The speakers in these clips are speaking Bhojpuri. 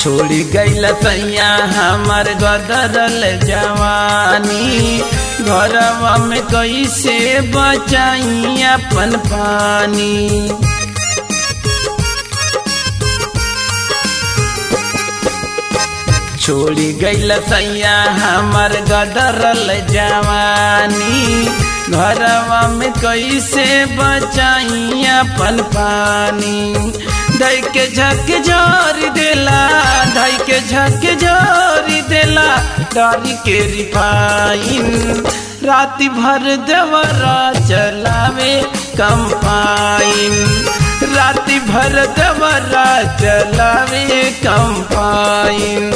छोड़ी गईल सैया हमर गदरल जवानी घरवा में कैसे बचाई अपन पानी छोड़ी गईल सैया हमर गदरल जवानी घरवा में कैसे बचाई अपन पानी धई के झक जोर देला धई के झक जोर देला डारी के रिफाइन राति भर देवरा चलावे कंपाइन राति भर देवरा चलावे कंपाइन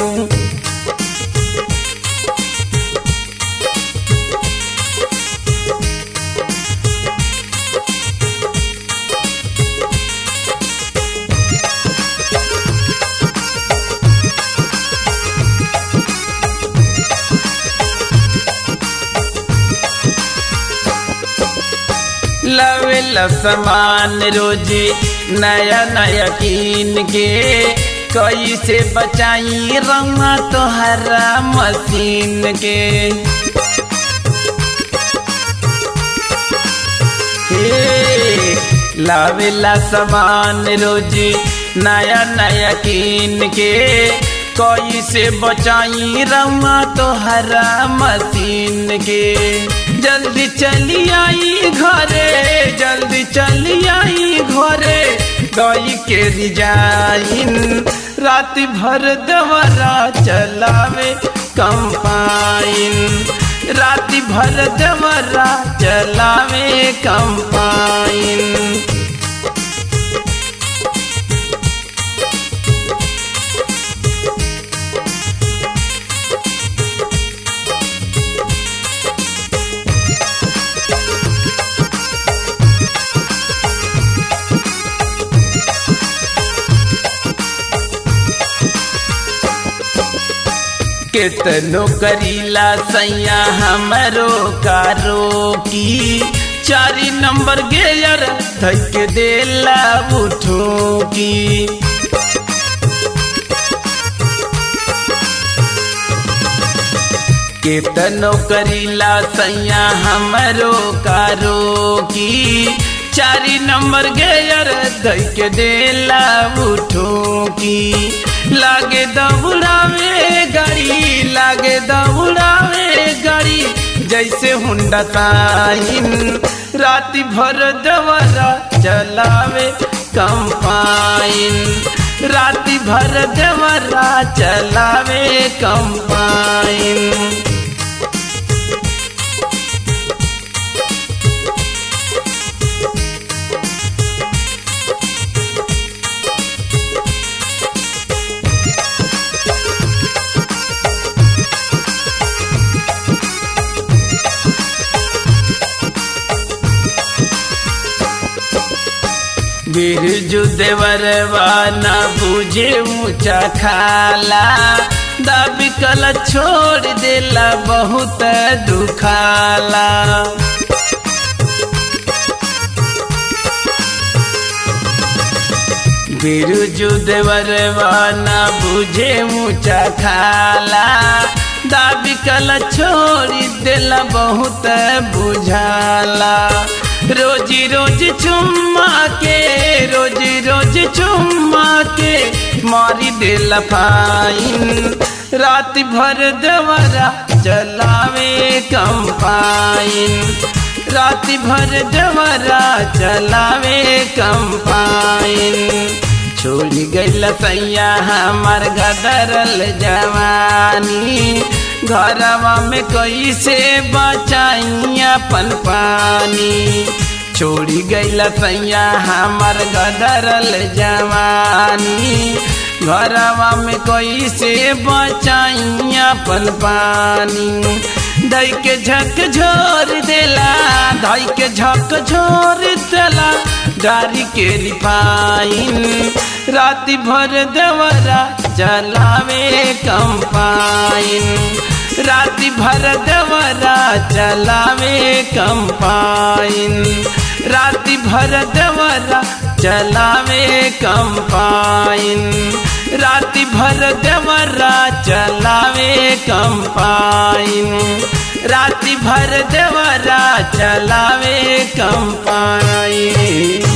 लवेल समान रोजी नया नया कीन के कैसे बचाई रंगा तोहरा मशीन के लावेला समान रोजी नया नया कीन के कैसे बचाई रंगा तोहरा मशीन के जल्दी चली आई घरे जल्दी चली आई घरे गई के रिजाइन राति भर दवरा चलावे कंपाइन राति भर दवरा चलावे कंपाइन केतनो करीला सैया हमरो कारो की चारी नंबर गेयर धक देला उठो की केतनो करीला सैया हमरो कारो की चारी नंबर गेयर धक देला उठो की लागे दौड़ावे गाड़ी लागे दौड़ावे गाड़ी जैसे हुंडा ताइन राति भर दवरा चलावे कंपाइन राति भर दवरा चलावे कंपाइन बिरजू देवरवा न बुझे ऊंचा खाला दाबी कल छोड़ देला बहुत दुखाला बिरजू देवरवा न बुझे ऊंचा खाला दाबी कल छोड़ देला बहुत बुझाला रोजी रोज चुम्मा के रोजी रोज चुम्मा के मारी दे लफाइन रात भर दवरा चलावे कंपाइन रात भर दवरा चलावे कंपाइन छोड़ी गई सैया हमार गदरल जवानी घरवा में कैसे बचाई अपन पानी छोड़ी गई सैया हमार गदरल जवानी घरवा में कैसे बचाई अपन पानी धई के झक झोर देला धई के झक झोर देला डारी के रिफाइन राति भर देवरा चलावे कंपाइन राति भर देवरा चलावे कंपाइन राति भर देवरा चलावे कंपाइन राति भर देवरा चलावे कंपाइन राति भर देवरा चलावे कंपाइन